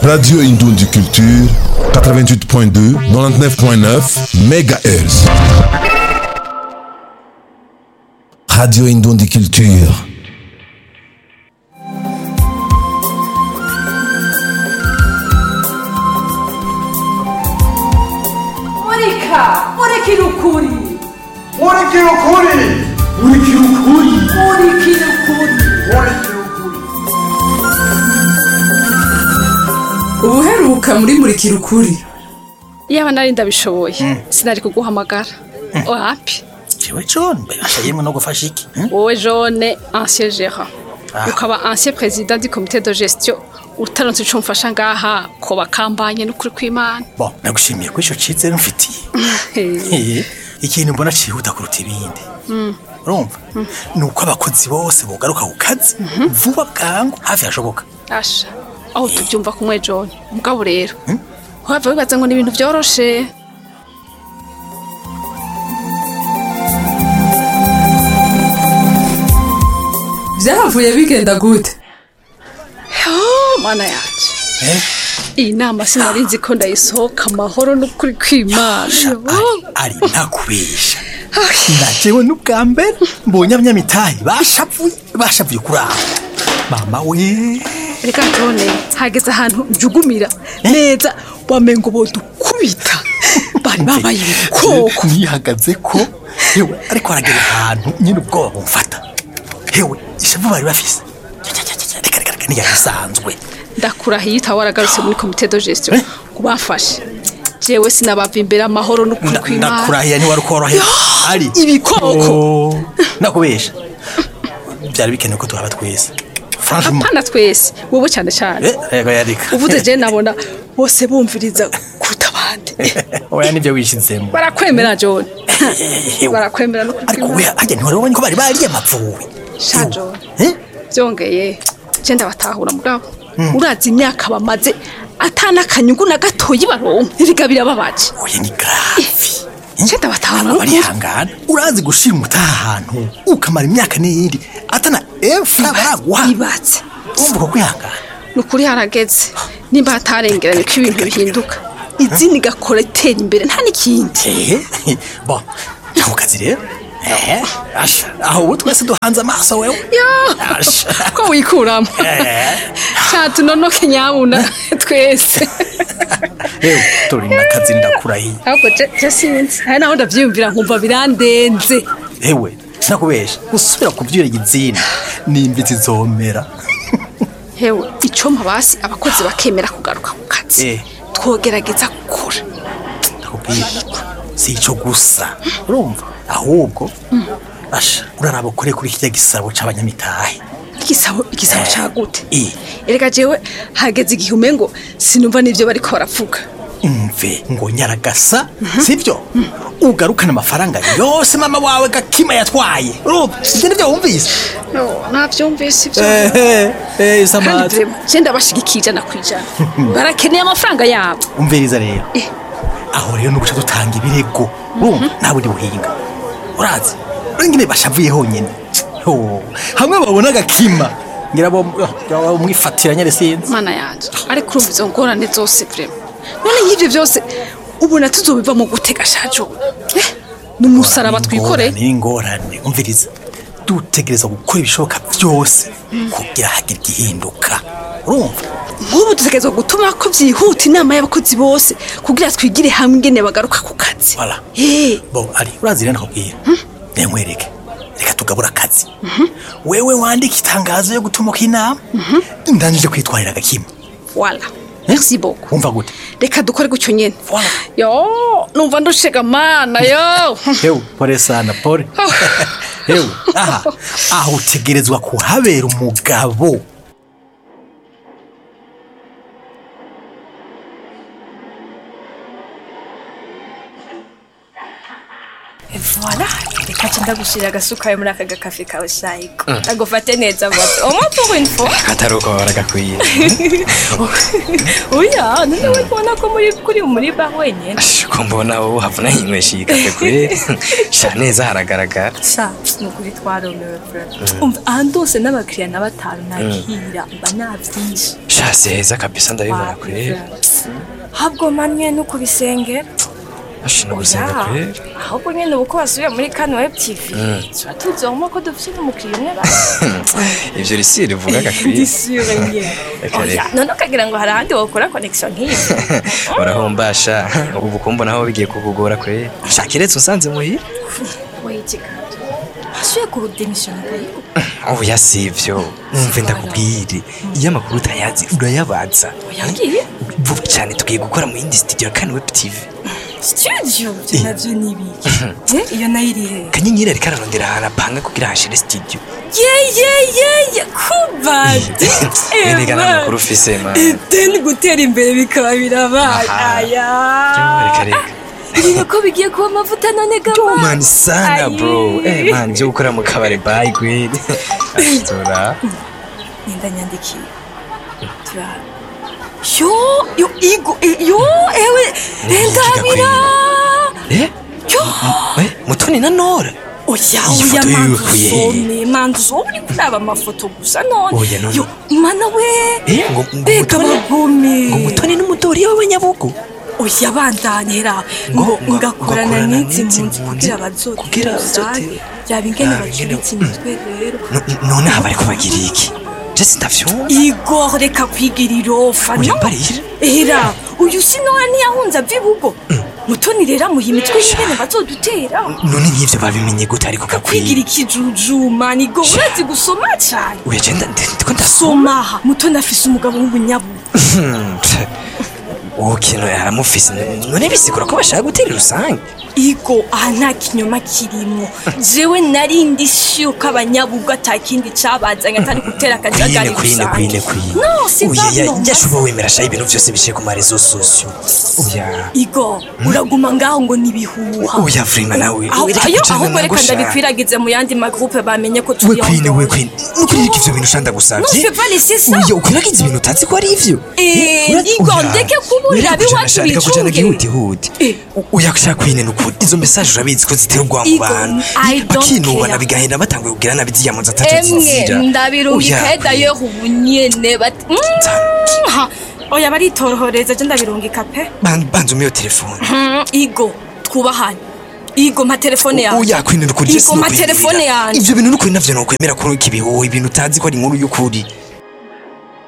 Radio Indondi Culture, 88.2, 99.9 MHz. Radio Indondi Culture. Murika, murikira ukuri, Murikira ukuri Murikira ukuri murikira ukuri. Murikira ukuri ubuheruka muri murikira ukuri yaba nari ndabishoboye sinari kuguhamagara wapi jewe john mbasha yemwe no gufasha iki hmm? wowe jone ancien gérant ukaba ancien président du comité de gestion utaronse ico mfasha ngaha ko bakambanye n'ukuri kw'imana bon nagushimiye ko ico cize mfitiye Eh, ikintu mbona cihuta kuruta ibindi urumva ni uko abakozi bose bogaruka ku kazi vuba bwangu hafi hashoboka asha aho tubyumva kumwe jone mugabo rero wava wibaza ngo ni ibintu vyoroshe vyahavuye bigenda gute Oh, mana yanje Eh, iyi nama sinari nzi ko ndayisohoka amahoro n'ukuri kw'imana sha, ari ari ntakubesha najewe n'ubwa mbere mbonye abanyamitahe bashavuye bashavuye kuri aho mama we reka jone hageze ahantu njugumira neza wamengo bodukubita bari babaye ibikoko nihagaze ko hewe ariko aragera ahantu nyine ubwoba bumfata hewe ishavu bari bafise Cya, cya, cya, cya, reka reka reka ntibyari bisanzwe ndakurahiye utawe waragarutse muri komite de gestion Eh? kubafashe jewe sinabava imbere amahoro n'ukuri Nda- kw'imana ndakurahiye ntiwari ukorohera ari ibikoko. Oh, ndakubesha byari bikenewe ko tuhaba twese franchement apana twese wowe cyane cyane Eh, rego yarika uvuze je nabona bose bumviriza kuruta abandi oya nibyo wishizemo barakwemera jone Hewe. barakwemera n'ukuri ariko we kw'imana hajya ntiwari wabonye ko bari bariye amapfuwe sha jone Eh? byongeye je ndabatahura mugabo urazi imyaka bamaze atana akanyungu na gatoyi baronka iriga birababaje oya ni gravi je ndabatahura Aba n'ukuri barihangana urazi gushira umutaha ahantu ukamara imyaka n'iyindi atana efura baraguha ibatse urumva uko kwihangana ni ukuri harageze nimba hatarengeranye ko ibintu bihinduka izindi gakora itera imbere nta n'ikindi ehe bo nta ku kazi rero ehe asha aho ubu twese duhanze amaso wewe yo Asha. ko wikuramo Eh. catunonoke nyabuna twese ewe turi n'akazi ndakurahiye ahubwo je je sinzi hari naho ndavyiyumvira nkumva birandenze ewe sinakubesha gusubira kubyura igitsina n'imbitsi zomera hewe icompa basi abakozi bakemera kugaruka ku kazi Eh. twogerageza gukora ndakubwira si icyo gusa urumva ahubwo asha uraraba ukore kuri kirya gisabo c'abanyamitahe igisabo igisabo cagute Eh. erega jewe hageze igihe umengo sinumva n'ivyo bariko baravuga umve ngo nyaragasa sibyo ugarukana amafaranga yose mama wawe gakima yatwaye urumva ibyo nibyo wumvise no navyumvise ivyo ehe kandi samazi vraiment je ndabashigikiye ijana ku ijana barakeneye amafaranga yabo umviriza rero Eh. aho rero nuguca dutanga ibirego urumva nta bundi buhinga urazi urengene bashavuye honyine Ho, hamwe babona agakima ngira bo mwifatira nyere sinzi mana yanje ariko urumva izo ngorane zose vraiment none y'ivyo vyose ubona tuzobiva mu gutega shajo eh ni umusaraba twikoreye Ingorane, ingorane umviriza dutegereza gukora ibishoboka byose kugira hagire igihinduka urumva nk'ubu dutegerezwa gutuma ko byihuta inama y'abakozi bose kugira twigire hamwe ingene bagaruka ku kazi Voilà. Eh, bo ari urazi rero nakubwira nemwereke reka tugabura akazi wewe wandika itangazo yo gutumuka inama ndanije kwitwarira agakima voilà merci beaucoup wumva gute reka dukore gutyo nyene Voilà. yo numva ndushega mana yo hewe pore sana pore hewe aha aho utegerezwa kuhabera umugabo Voilà, reka nca ndagushirira agasukaye muri aka gakafe kawe shayiko agufate neza moto umwe pour une fois atari uko baragakwiye oya none we kubona ko muri kuri muri bar wenyene ko mbona wowe havuna yinywesha iyi kafe kwe sha neza haragaragara sha ni ukuri twaromewe vraiment umva ahantu hose n'abakiriya na batanu nakira mba navyinshi sha si heza kabisa ndabibona kwe habwo manye no kubisengera ashi no gusenga kwe ahubwo nyene ubu ko basubiye muri kano web tv tuba tuzoma ko dufite n'umukiriya umwe basi ivyo risi rivuga gakwiye ndisure nye Reka, oya reka. none ukagira ngo hari ahandi wokora connection nk'iyi urahombasha ubu kumbo naho bigiye kukugora kwe sha kiretse usanze muhira wayitikato wasubiye kurudemisiyona kayiko oya sivyo umve ndakubwire iyo amakuru utayazi urayabaza yangiye vuba cyane tugiye gukora mu yindi studio ya kane web tv studio byo navyo ni ibiki Eh, iyo nayo iri he kanyenyeri ariko ararondera ahantu apanga kugira hashire studio ye ye ye ye kubadi erega nta makuru ufise man deni gutera imbere bikaba birabaye Aha. aya reka reka ibintu ko bigiye kuba amavuta none gama man sana Ayi. bro eh man byo gukora mu kabare bye gwed ashtora Nenda nyandikiye turara yo yo igo eh, yo ewe Ni iki ndabira eh yo eh mutoni na nora oya Iyi oya foto yiwe manzu kuye he? usome manzu usome uri kuraba amafoto gusa none Oya, none. yo mana we eh ngo ngo mbega mutoni bagome ngo mutoni n'umudori w'abanyabugo oya bandanyera Ngo- ngo ngo- ngakorana ngakorana n'izi n'izi mpunzi mpunzi kugira bazote kugira bazote- yaba ingene Yaba ingene- bacuritse imitwe rero No- none aba ariko bagira iki je sindavyumva igor reka kwigira irofa Oya, no mbarira. era uyu sinora ntiyahunze ava ibugo mutoni rero amuha imitwe y'ingene bazodutera none nk'ivyo babimenye gute ariko kwigira gakwiye ikijujuma nigo urazi gusoma cyane uya je nda- ndiko ndasoma somaha mutoni afise umugabo w'ubunyabu uwo kintu yaramufise none bisigura ko bashaka gutera rusange igo aha nta kinyoma kirimo jewe narindi shyuko abanyabugo atakindi cabazanye atari gutera akajagari kwine kwine kwine kwine no si uya ya- normal. yashuba wemera shaho ibintu vyose biciye ku marezo sosio uya igo uraguma ngaho ngo nibihuha uya vrima nawe aho reka ayo kujana ahubwo reka nagusha. ndabikwiragize mu yandi magroupe bamenye ko we turi kwine we yondora. kwine nukuririka ivyo bintu shanda Non, gusavye je vais pas laisser ça. uya ukwiragiza ibintu utazi ko ari ivyo Eh, Ura- Nigo, uya, ndeke kuburira reka kujana abiwacu sha, reka kujana bicunge. gihutihuti Eh. U- uya kushaka kwine nukuri izo mesaje urabizi ko zitera ubwoba mu Igo, bantu I don't bakinubana care. bigahenda batanguye kugira nabi ziyamuza ataco emwe zizira ndabirungikaye Oya, d'ailleurs ubu nyene bati Mm, ha. oya baritorohereza je ndabirungika pe ban- banza umiyo telefone Mm, igo twubahane igo mpa telefone yawe uya kwine nukuri je igo mpa sinokwemera. telefone yanjye ivyo bintu nukuri navyo nokwemera ko ikibihuha ibintu utazi ko ari inkuru y'ukuri